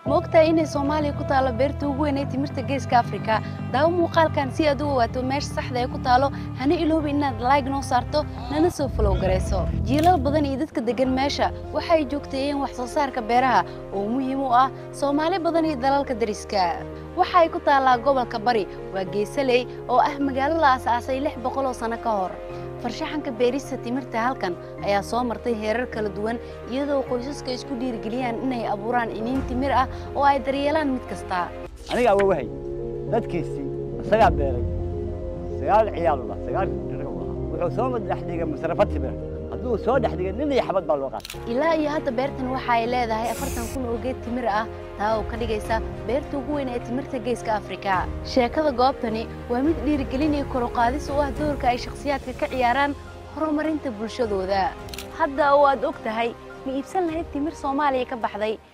ma ogtahay inay soomaaliya ku taalo beerta ugu weyn ee timirta geeska afrika daawo muuqaalkan si aad u ogaato meesha saxda ee ku taalo hana iloobi inaad like noo saarto nana soo falow garayso jiilal badan iyo dadka degan meesha waxay joogteeyeen wax soo saarka beeraha oo muhiim u ah soomaali badan iyo dalalka dariska waxa ay ku taallaa gobolka bari waa geesaley oo ah magaalo la aas-aasay lix boqol oo sano ka hor farshaxanka beerista timirta halkan ayaa soo martay heerar kala duwan iyadoo qoysaska isku dhiirigeliyaan inay abuuraan iniin timir ah oo ay daryeelaan mid kasta aniga awowahay dadkiisii isagaa beeray sagaal ciyaalula sagaal wuxuu soo dhex dhigay masrafad timir hadduu soo dhex dhigay nin iyo xabad baa loo qaatay ilaa iyo hadda beertan waxa ay leedahay afartan kun oo geed timir ah taa oo ka dhigaysa beerta ugu weyn ee timirta geeska afrika sheekada goobtani waa mid dhiirigelin iyo koroqaadis u ah doorka ay shakhsiyaadka ka ciyaaraan horumarinta bulshadooda hadda oo aad og tahay ma iibsan lahayd timir soomaaliya ka baxday